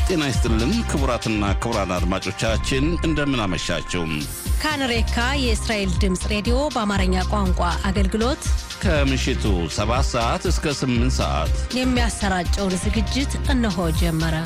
ጤና ይስጥልን ክቡራትና ክቡራን አድማጮቻችን እንደምን አመሻችሁ። ካንሬካ የእስራኤል ድምፅ ሬዲዮ በአማርኛ ቋንቋ አገልግሎት ከምሽቱ 7 ሰዓት እስከ 8 ሰዓት የሚያሰራጨውን ዝግጅት እነሆ ጀመረ።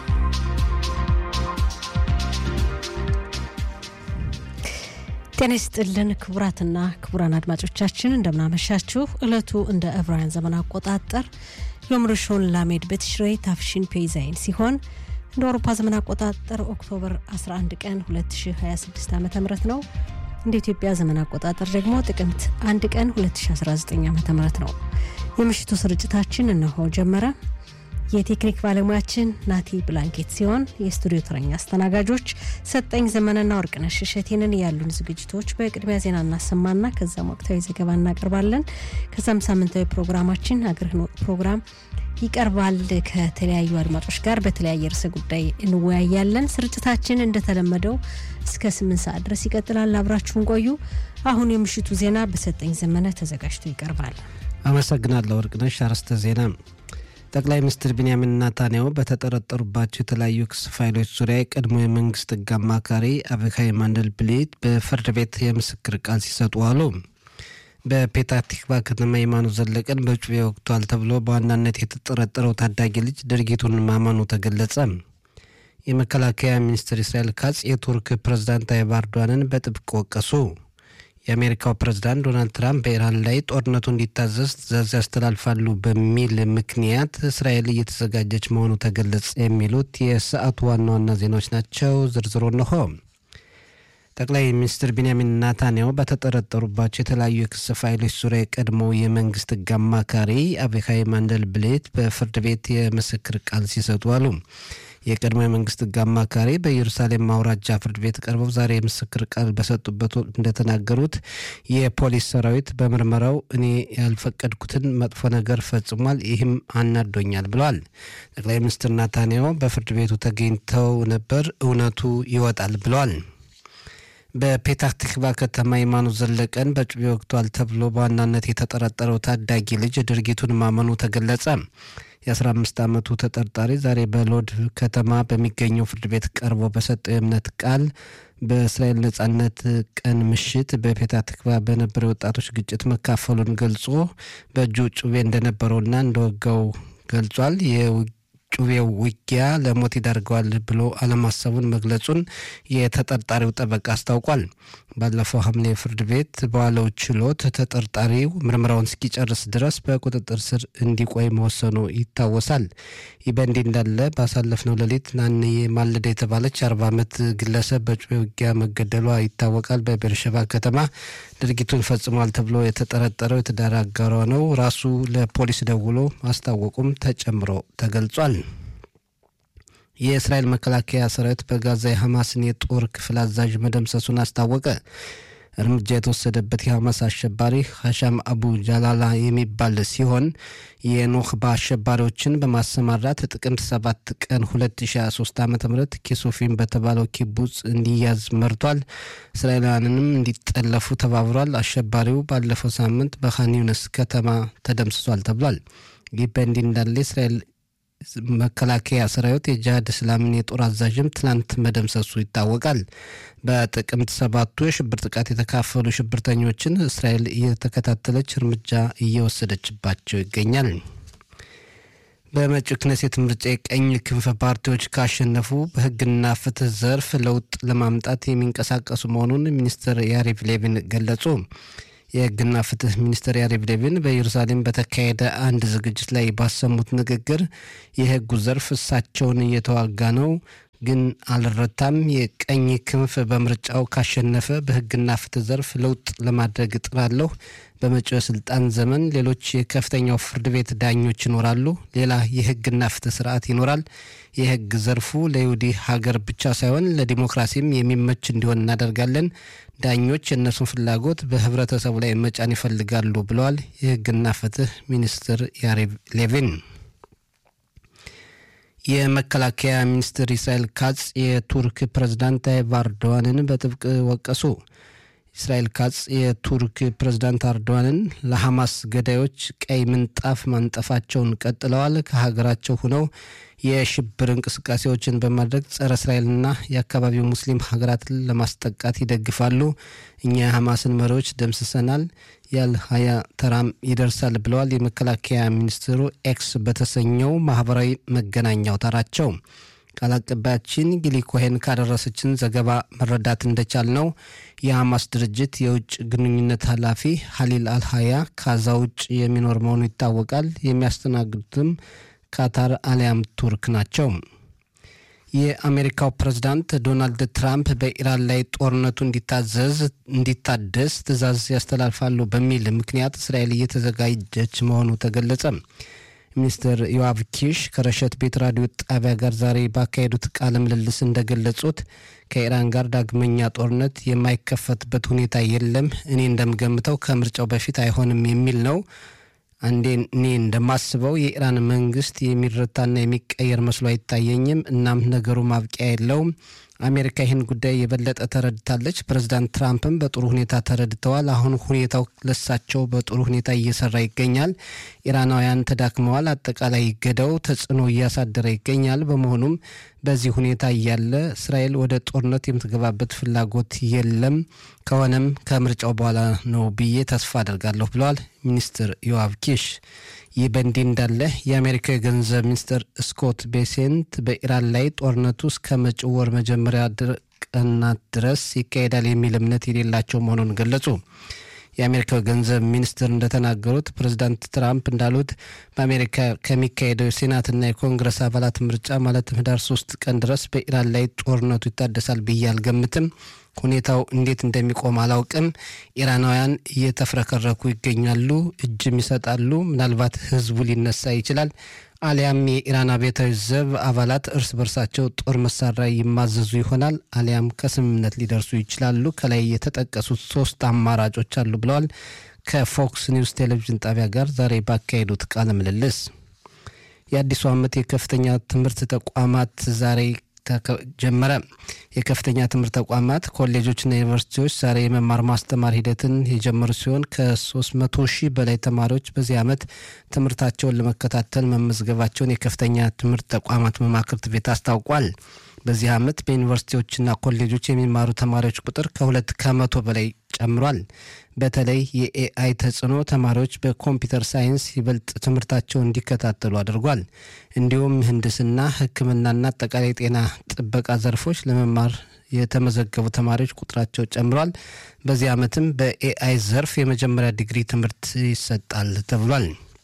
ጤና ይስጥልን ክቡራትና ክቡራን አድማጮቻችን እንደምናመሻችሁ። ዕለቱ እንደ ዕብራውያን ዘመን አቆጣጠር ዮም ርሾን ላሜድ በትሽሬ ታፍሺን ፔይዛይን ሲሆን እንደ አውሮፓ ዘመን አቆጣጠር ኦክቶበር 11 ቀን 2026 ዓ ም ነው። እንደ ኢትዮጵያ ዘመን አቆጣጠር ደግሞ ጥቅምት 1 ቀን 2019 ዓ ም ነው። የምሽቱ ስርጭታችን እነሆ ጀመረ። የቴክኒክ ባለሙያችን ናቲ ብላንኬት ሲሆን የስቱዲዮ ተረኛ አስተናጋጆች ሰጠኝ ዘመንና ወርቅነሽ እሸቴንን ያሉን ዝግጅቶች በቅድሚያ ዜና እናሰማና ከዛም ወቅታዊ ዘገባ እናቀርባለን። ከዛም ሳምንታዊ ፕሮግራማችን አገርህን ወቅ ፕሮግራም ይቀርባል። ከተለያዩ አድማጮች ጋር በተለያየ ርዕሰ ጉዳይ እንወያያለን። ስርጭታችን እንደተለመደው እስከ ስምንት ሰዓት ድረስ ይቀጥላል። አብራችሁን ቆዩ። አሁን የምሽቱ ዜና በሰጠኝ ዘመነ ተዘጋጅቶ ይቀርባል። አመሰግናለሁ ወርቅነሽ። አርዕስተ ዜና ጠቅላይ ሚኒስትር ቢንያሚን ናታንያሁ በተጠረጠሩባቸው የተለያዩ ክስ ፋይሎች ዙሪያ የቀድሞ የመንግስት ሕግ አማካሪ አቪካይ ማንደልብሊት በፍርድ ቤት የምስክር ቃል ሲሰጡ አሉ። በፔታህ ቲክቫ ከተማ የማኑ ዘለቀን በጩቤ ወቅቷል ተብሎ በዋናነት የተጠረጠረው ታዳጊ ልጅ ድርጊቱን ማመኑ ተገለጸ። የመከላከያ ሚኒስትር እስራኤል ካጽ የቱርክ ፕሬዝዳንት ታይብ ኤርዶዋንን በጥብቅ ወቀሱ። የአሜሪካው ፕሬዝዳንት ዶናልድ ትራምፕ በኢራን ላይ ጦርነቱ እንዲታዘዝ ትዕዛዝ ያስተላልፋሉ በሚል ምክንያት እስራኤል እየተዘጋጀች መሆኑ ተገለጸ። የሚሉት የሰዓቱ ዋና ዋና ዜናዎች ናቸው። ዝርዝሩ እንሆ። ጠቅላይ ሚኒስትር ቢንያሚን ናታንያሁ በተጠረጠሩባቸው የተለያዩ የክስ ፋይሎች ዙሪያ የቀድሞው የመንግስት ሕግ አማካሪ አቪካይ ማንደልብሌት በፍርድ ቤት የምስክር ቃል ሲሰጡ አሉ። የቀድሞ የመንግስት ሕግ አማካሪ በኢየሩሳሌም ማውራጃ ፍርድ ቤት ቀርበው ዛሬ የምስክር ቃል በሰጡበት ወቅት እንደተናገሩት የፖሊስ ሰራዊት በምርመራው እኔ ያልፈቀድኩትን መጥፎ ነገር ፈጽሟል፣ ይህም አናዶኛል ብለዋል። ጠቅላይ ሚኒስትር ናታንያሁ በፍርድ ቤቱ ተገኝተው ነበር፣ እውነቱ ይወጣል ብለዋል። በፔታህ ቲክቫ ከተማ የማኑ ዘለቀን በጩቤ ወቅቷል ተብሎ በዋናነት የተጠረጠረው ታዳጊ ልጅ ድርጊቱን ማመኑ ተገለጸ። የ15 ዓመቱ ተጠርጣሪ ዛሬ በሎድ ከተማ በሚገኘው ፍርድ ቤት ቀርቦ በሰጠው የእምነት ቃል በእስራኤል ነጻነት ቀን ምሽት በፔታህ ቲክቫ በነበረ ወጣቶች ግጭት መካፈሉን ገልጾ በእጁ ጩቤ እንደነበረውና እንደወጋው ገልጿል። ጩቤው ውጊያ ለሞት ይዳርገዋል ብሎ አለማሰቡን መግለጹን የተጠርጣሪው ጠበቃ አስታውቋል። ባለፈው ሐምሌ ፍርድ ቤት በዋለው ችሎት ተጠርጣሪው ምርመራውን እስኪጨርስ ድረስ በቁጥጥር ስር እንዲቆይ መወሰኑ ይታወሳል። ይህ በእንዲህ እንዳለ ባሳለፍነው ሌሊት ናንዬ ማለዳ የተባለች አርባ ዓመት ግለሰብ በጩቤ ውጊያ መገደሏ ይታወቃል። በቤርሸባ ከተማ ድርጊቱን ፈጽሟል ተብሎ የተጠረጠረው የትዳር አጋሯ ነው ራሱ ለፖሊስ ደውሎ ማስታወቁም ተጨምሮ ተገልጿል። የእስራኤል መከላከያ ሰራዊት በጋዛ የሐማስን የጦር ክፍል አዛዥ መደምሰሱን አስታወቀ። እርምጃ የተወሰደበት የሐማስ አሸባሪ ሀሻም አቡ ጃላላ የሚባል ሲሆን የኖክባ አሸባሪዎችን በማሰማራት ጥቅምት 7 ቀን 2023 ዓ ም ኪሱፊን በተባለው ኪቡጽ እንዲያዝ መርቷል። እስራኤላውያንንም እንዲጠለፉ ተባብሯል። አሸባሪው ባለፈው ሳምንት በኻን ዩኒስ ከተማ ተደምስሷል ተብሏል። ይህ በእንዲህ እንዳለ እስራኤል መከላከያ ሰራዊት የጂሃድ እስላምን የጦር አዛዥም ትናንት መደምሰሱ ይታወቃል። በጥቅምት ሰባቱ የሽብር ጥቃት የተካፈሉ ሽብርተኞችን እስራኤል እየተከታተለች እርምጃ እየወሰደችባቸው ይገኛል። በመጪው ክነሴት ምርጫ የቀኝ ክንፍ ፓርቲዎች ካሸነፉ በሕግና ፍትህ ዘርፍ ለውጥ ለማምጣት የሚንቀሳቀሱ መሆኑን ሚኒስትር ያሪቭ ሌቪን ገለጹ። የህግና ፍትህ ሚኒስትር ያሪቭ ሌቪን በኢየሩሳሌም በተካሄደ አንድ ዝግጅት ላይ ባሰሙት ንግግር የህጉ ዘርፍ እሳቸውን እየተዋጋ ነው ግን አልረታም። የቀኝ ክንፍ በምርጫው ካሸነፈ በህግና ፍትህ ዘርፍ ለውጥ ለማድረግ እጥራለሁ። በመጪው የስልጣን ዘመን ሌሎች የከፍተኛው ፍርድ ቤት ዳኞች ይኖራሉ። ሌላ የህግና ፍትህ ስርዓት ይኖራል። የህግ ዘርፉ ለይሁዲ ሀገር ብቻ ሳይሆን ለዲሞክራሲም የሚመች እንዲሆን እናደርጋለን። ዳኞች የእነሱን ፍላጎት በህብረተሰቡ ላይ መጫን ይፈልጋሉ ብለዋል የህግና ፍትህ ሚኒስትር ያሪቭ ሌቪን። የመከላከያ ሚኒስትር ኢስራኤል ካጽ የቱርክ ፕሬዝዳንት ታይብ ኤርዶዋንን በጥብቅ ወቀሱ። እስራኤል ካጽ የቱርክ ፕሬዝዳንት አርዶዋንን ለሐማስ ገዳዮች ቀይ ምንጣፍ ማንጠፋቸውን ቀጥለዋል። ከሀገራቸው ሆነው የሽብር እንቅስቃሴዎችን በማድረግ ጸረ እስራኤልና የአካባቢው ሙስሊም ሀገራትን ለማስጠቃት ይደግፋሉ። እኛ የሐማስን መሪዎች ደምስሰናል፣ ያል ሀያ ተራም ይደርሳል ብለዋል የመከላከያ ሚኒስትሩ ኤክስ በተሰኘው ማህበራዊ መገናኛ አውታራቸው። ቃል አቀባያችን ጊሊ ኮሄን ካደረሰችን ዘገባ መረዳት እንደቻል ነው የሐማስ ድርጅት የውጭ ግንኙነት ኃላፊ ሀሊል አልሀያ ካዛ ውጭ የሚኖር መሆኑ ይታወቃል። የሚያስተናግዱትም ካታር አሊያም ቱርክ ናቸው። የአሜሪካው ፕሬዝዳንት ዶናልድ ትራምፕ በኢራን ላይ ጦርነቱ እንዲታዘዝ እንዲታደስ ትዕዛዝ ያስተላልፋሉ በሚል ምክንያት እስራኤል እየተዘጋጀች መሆኑ ተገለጸ። ሚኒስትር ዮአቭ ኪሽ ከረሸት ቤት ራዲዮ ጣቢያ ጋር ዛሬ ባካሄዱት ቃለ ምልልስ እንደገለጹት ከኢራን ጋር ዳግመኛ ጦርነት የማይከፈትበት ሁኔታ የለም፣ እኔ እንደምገምተው ከምርጫው በፊት አይሆንም የሚል ነው። አንዴ እኔ እንደማስበው የኢራን መንግስት የሚረታና የሚቀየር መስሎ አይታየኝም። እናም ነገሩ ማብቂያ የለውም። አሜሪካ ይህን ጉዳይ የበለጠ ተረድታለች። ፕሬዚዳንት ትራምፕም በጥሩ ሁኔታ ተረድተዋል። አሁን ሁኔታው ለሳቸው በጥሩ ሁኔታ እየሰራ ይገኛል። ኢራናውያን ተዳክመዋል። አጠቃላይ ገዳው ተጽዕኖ እያሳደረ ይገኛል። በመሆኑም በዚህ ሁኔታ እያለ እስራኤል ወደ ጦርነት የምትገባበት ፍላጎት የለም። ከሆነም ከምርጫው በኋላ ነው ብዬ ተስፋ አደርጋለሁ ብለዋል ሚኒስትር ዮአቭ ኪሽ። ይህ በእንዲህ እንዳለ የአሜሪካ የገንዘብ ሚኒስትር ስኮት ቤሴንት በኢራን ላይ ጦርነቱ እስከ መጪው ወር መጀመሪያ ቀናት ድረስ ይካሄዳል የሚል እምነት የሌላቸው መሆኑን ገለጹ። የአሜሪካው ገንዘብ ሚኒስትር እንደተናገሩት ፕሬዚዳንት ትራምፕ እንዳሉት በአሜሪካ ከሚካሄደው የሴናትና የኮንግረስ አባላት ምርጫ ማለትም ህዳር ሶስት ቀን ድረስ በኢራን ላይ ጦርነቱ ይታደሳል ብዬ አልገምትም። ሁኔታው እንዴት እንደሚቆም አላውቅም። ኢራናውያን እየተፍረከረኩ ይገኛሉ፣ እጅም ይሰጣሉ። ምናልባት ህዝቡ ሊነሳ ይችላል። አሊያም የኢራን አብዮታዊ ዘብ አባላት እርስ በርሳቸው ጦር መሳሪያ ይማዘዙ ይሆናል። አሊያም ከስምምነት ሊደርሱ ይችላሉ። ከላይ የተጠቀሱት ሶስት አማራጮች አሉ ብለዋል። ከፎክስ ኒውስ ቴሌቪዥን ጣቢያ ጋር ዛሬ ባካሄዱት ቃለ ምልልስ የአዲሱ ዓመት የከፍተኛ ትምህርት ተቋማት ዛሬ ጀመረ። የከፍተኛ ትምህርት ተቋማት ኮሌጆችና ዩኒቨርሲቲዎች ዛሬ የመማር ማስተማር ሂደትን የጀመሩ ሲሆን ከ300 ሺህ በላይ ተማሪዎች በዚህ ዓመት ትምህርታቸውን ለመከታተል መመዝገባቸውን የከፍተኛ ትምህርት ተቋማት መማክርት ቤት አስታውቋል። በዚህ ዓመት በዩኒቨርሲቲዎችና ኮሌጆች የሚማሩ ተማሪዎች ቁጥር ከሁለት ከመቶ በላይ ጨምሯል። በተለይ የኤአይ ተጽዕኖ ተማሪዎች በኮምፒውተር ሳይንስ ይበልጥ ትምህርታቸውን እንዲከታተሉ አድርጓል። እንዲሁም ምህንድስና፣ ሕክምናና አጠቃላይ ጤና ጥበቃ ዘርፎች ለመማር የተመዘገቡ ተማሪዎች ቁጥራቸው ጨምሯል። በዚህ ዓመትም በኤአይ ዘርፍ የመጀመሪያ ዲግሪ ትምህርት ይሰጣል ተብሏል።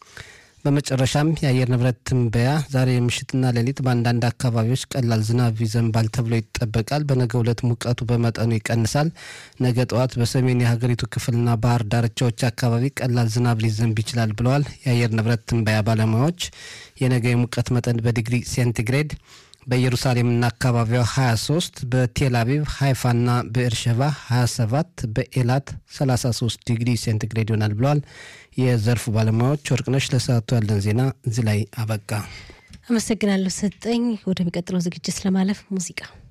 በመጨረሻም የአየር ንብረት ትንበያ ዛሬ ምሽትና ሌሊት በአንዳንድ አካባቢዎች ቀላል ዝናብ ይዘንባል ተብሎ ይጠበቃል። በነገው ዕለት ሙቀቱ በመጠኑ ይቀንሳል። ነገ ጠዋት በሰሜን የሀገሪቱ ክፍልና ባህር ዳርቻዎች አካባቢ ቀላል ዝናብ ሊዘንብ ይችላል ብለዋል የአየር ንብረት ትንበያ ባለሙያዎች። የነገ የሙቀት መጠን በዲግሪ ሴንቲግሬድ በኢየሩሳሌምና አካባቢዋ 23 በቴል አቪቭ ሃይፋና በኤርሸባ 27 በኤላት 33 ዲግሪ ሴንቲግሬድ ይሆናል ብለዋል የዘርፉ ባለሙያዎች። ወርቅነሽ ለሰዓቱ ያለን ዜና እዚህ ላይ አበቃ። አመሰግናለሁ ሰጠኝ። ወደሚቀጥለው ዝግጅት ለማለፍ ሙዚቃ